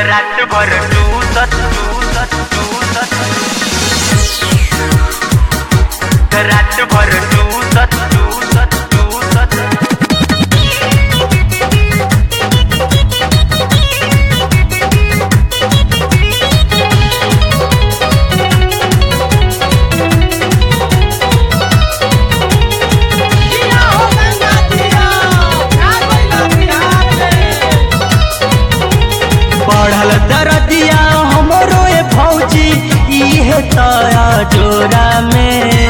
रात भर टूसत टूसत टूसत रात भर टूसत टूसत टूसत जिया हो गंगा जिया का कोइला बिहार में बढ़ल दरदिया हमरो ए भौजी इहे तया जोरा में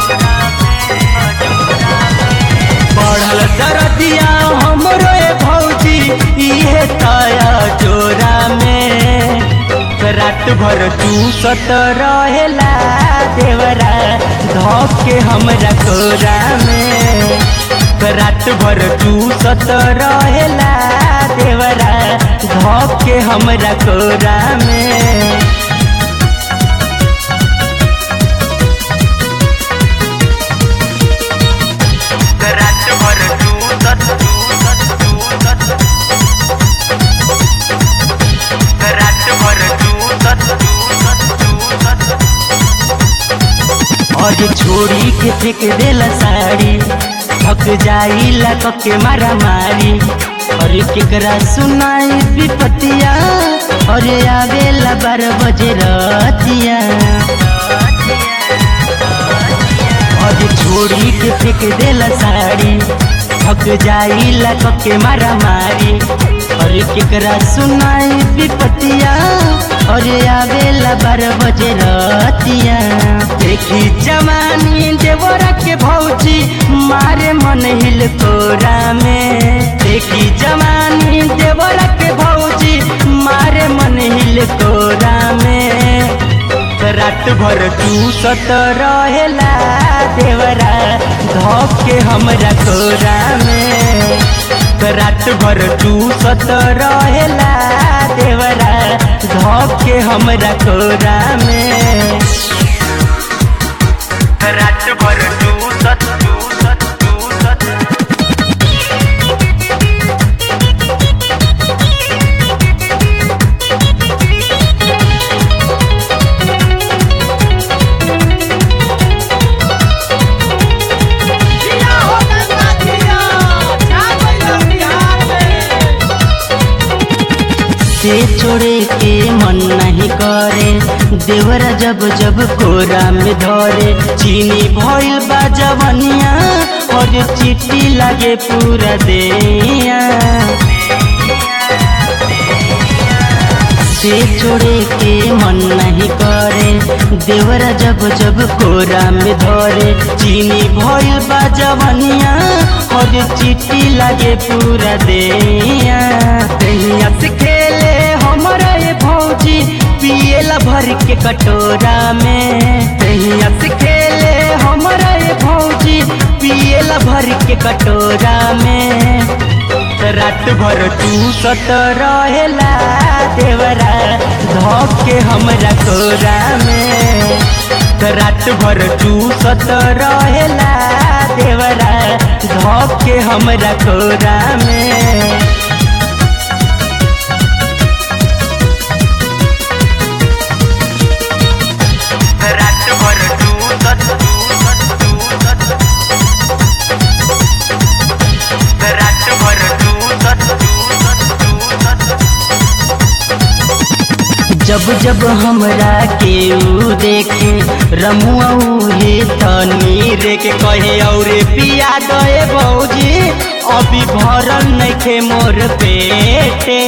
बढ़ल दरदिया हमरो ए भौजी इहे तया जोरा में रात भर चूसत रहेला देवरा धोप के हमरा कोरा में रात भर चूसत रहेला देवरा धोप के हमरा कोरा में रात भर टूसत टूसत टूसत रात भर टूसत टूसत टूसत और छोड़ी के फेंक देला साड़ी थक जाई लक के मारा मारी और केकरा सुनाई विपतिया और आवेला बारह बजे रतिया और छोड़ी के फेंक देला साड़ी थक जाई लक के मारा मारी और केकरा सुनाई विपतिया और आवेला बारह बजे रतिया देखी जवानी देवरा के भौजी मारे मन हिल कोरा में देखी जवानी देवरा के भौजी मारे मन हिल कोरा में रात भर चूसत रहेला देवरा धोप के हमरा कोरा में रात भर चूसत रहेला देवरा धोप के हमरा कोरा में रात भर टूसत टूसत टूसत जिया हो गंगा जिया का कोइला बिहार में से छोड़े के मन नहीं करे देवरा जब जब कोरा में धरे चीनी भइल बा जवनिया और चिट्टी लागे पूरा देया से छोड़े के मन नहीं करे देवरा जब जब कोरा में धरे चीनी भइल बा जवनिया और चिट्टी लागे पूरा देया तहिया से खेले हमरा ये भौजी पिएला भर के कटोरा में तहिया से खेले हमरा ये भौजी पिएला भर के कटोरा में रात भर चूसत रहेला देवरा धोप के हमरा कोरा में रात भर चूसत रहेला देवरा धोप के हमरा कोरा में रात भर टूसत टूसत टूसत रात भर टूसत टूसत टूसत जब जब हमरा के ऊ देखे रमुआ हे तनी रे के कहे और पिया गए भौजी अभी भरल नइखे मोर पेटे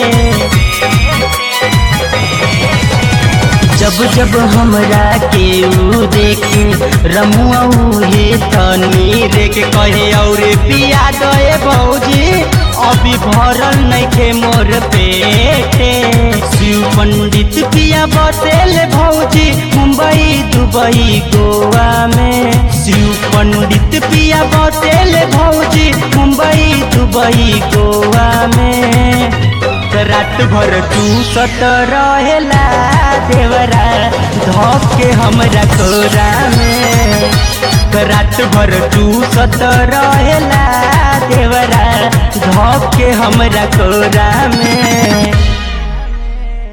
जब जब हमरा के ऊ देखे रमुआ हे तनी रे के कहे और पिया गए भौजी अभी भरल नइखे मोर पेटे शिव पंडित पिया बसेल भौजी मुंबई दुबई गोवा में शिव पंडित पिया बसेल भौजी मुंबई दुबई गोवा में रात भर चूसत रहेला देवरा धोप के हमरा कोरा में रात भर चूसत रहेला देवरा धोप के हमरा कोरा में